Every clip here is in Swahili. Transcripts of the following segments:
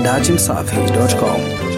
dachimsafi.com.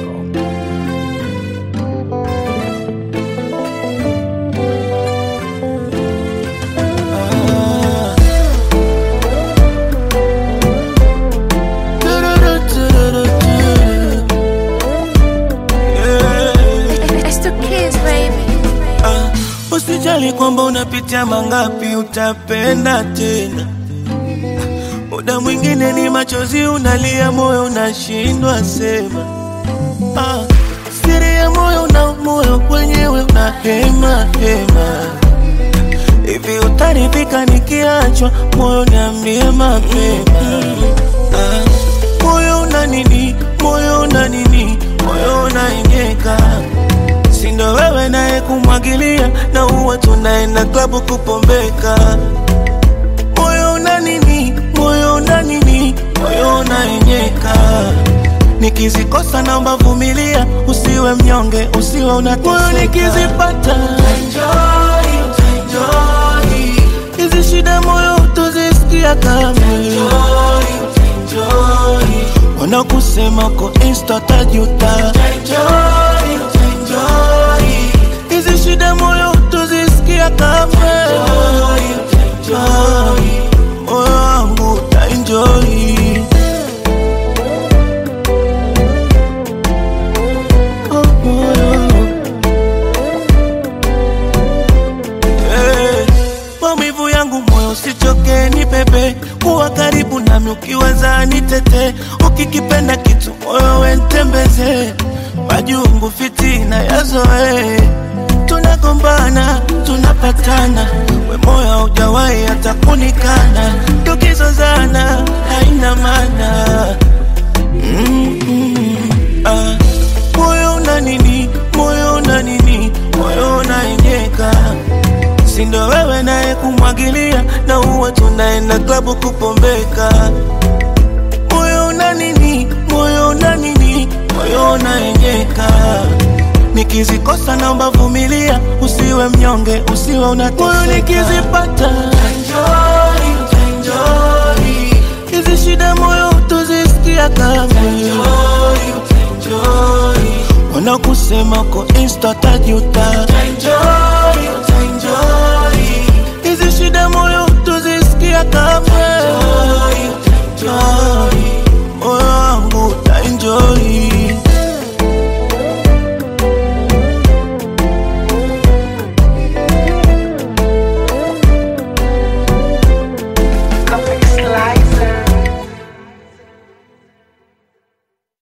It's the kids, baby. Ah, Usijali kwamba unapitia mangapi, utapenda tena. Muda mwingine ni machozi unalia, moyo unashindwa sema. Ah, siri ya moyo na moyo wenyewe unahema hema. Hivi utaridhika nikiachwa, moyo niambie mapema. Ah, moyo una nini, moyo una nini, moyo unaenyeka sindo wewe naye kumwagilia na uwa tunaenda klabu kupombeka moyo una nini moyo una nini moyo unaenyeka nikizikosa naomba vumilia usiwe mnyonge usiwe unateseka moyo nikizipata enjoy, enjoy. hizi shida moyo utozisikia kamwe wanakusema ko insta tajuta enjoy, enjoy. hizi shida moyo utozisikia kamwe Ah, moyo wangu utaenjoy Oh, moyo. Eh, maumivu yangu moyo usichoke ni pepe kuwa karibu nami ukiweza nitete ukikipenda kitu moyo wentembeze majungu fitina yazoe tunagombana tunapatana we moyo haujawahi hata kunikana tukizozana haina maana Mm-mm. Ah, moyo una nini moyo una nini moyo unaenyeka sindo wewe naye kumwagilia na uwa tunaenda klabu kupombeka moyo una nini moyo una nini moyo unaenyeka nikizikosa naomba vumilia usiwe mnyonge usiwe unateseka moyo nikizipata enjoy, enjoy. hizi shida moyo utozisikia kamwe wanakusema ko insta tajuta enjoy, enjoy. hizi shida moyo utozisikia kamwe